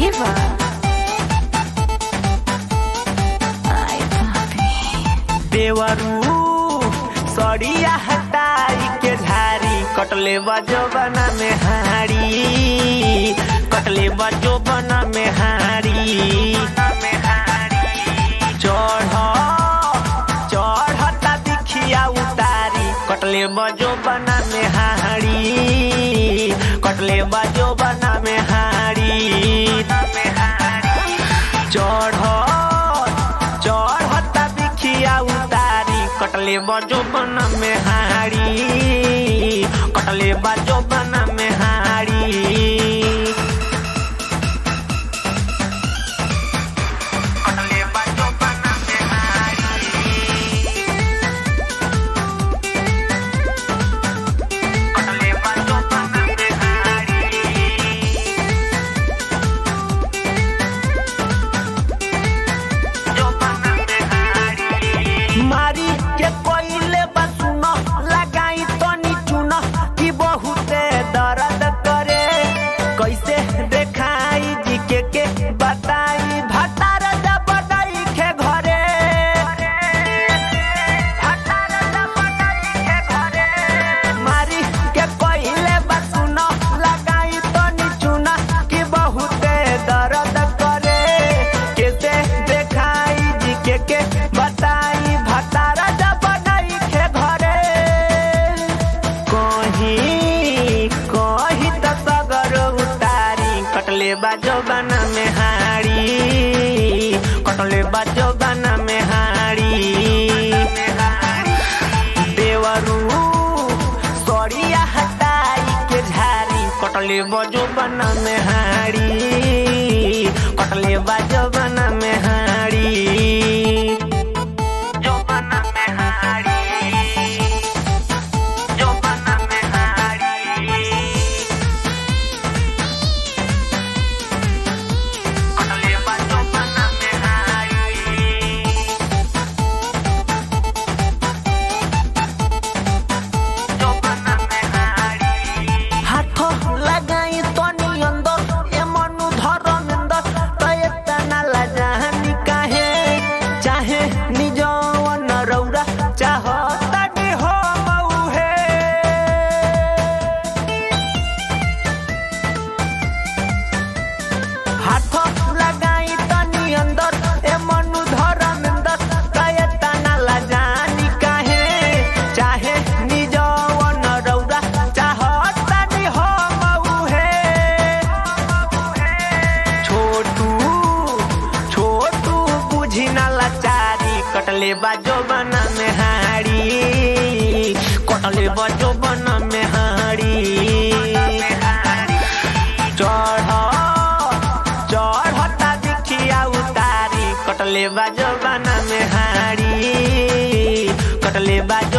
diva. Ay, papi. देवरू सड़िया हटाई के झारी कटले बजो बना में हारी कटले बजो बना में हारी चढ़ चढ़ता दिखिया उतारी कटले बजो बना में हारी कटले बजो बना में हारी चढ़ चढ़ता बिखिया उतारी कटले बजो बन में हारी कटले बजो बन में हारी कटले बजो बन में कटले बजो बन में हारी मारी के कोइले बसुन लगाई तनी चुन कि बहुते दर्द करे कैसे देखाई जी के के बताई भतार जब दई के घरे भतार जब दई के घरे मारी के कोइले बसुन लगाई तनी चुन कि बहुते दर्द करे कैसे देखाई जी के के बताई भतारा जब नहीं के घरे कहीं कहीं तो सगर उतारी कटले बाजो बना में हारी कटले बाजो बना में हारी देवरू सड़िया हटाई के झारी कटले बजो बना में हारी कटले बाजो बना में हारी जो बना में हारी जो बना में हारी कटले बाजो बना में हारी हाथ लगाई तनी अंदर ए मनु धर्मेंद्र तय तना लजानी काहे चाहे निजवन रौरा चाहतानी हो मौहे हाथ लगाई तनी अंदर ए मनु धर्मेंद्र तय तना लजानी काहे चाहे निजवन रौरा चाहतानी हो मौहे छोटू छोटू बुझी ना लाचारी कटले बाजो बना में हारी कटले बाजो बना में हारी चढ़ चढ़ता दिखिया उतारी कटले बाजो बना में हारी कटले बाजो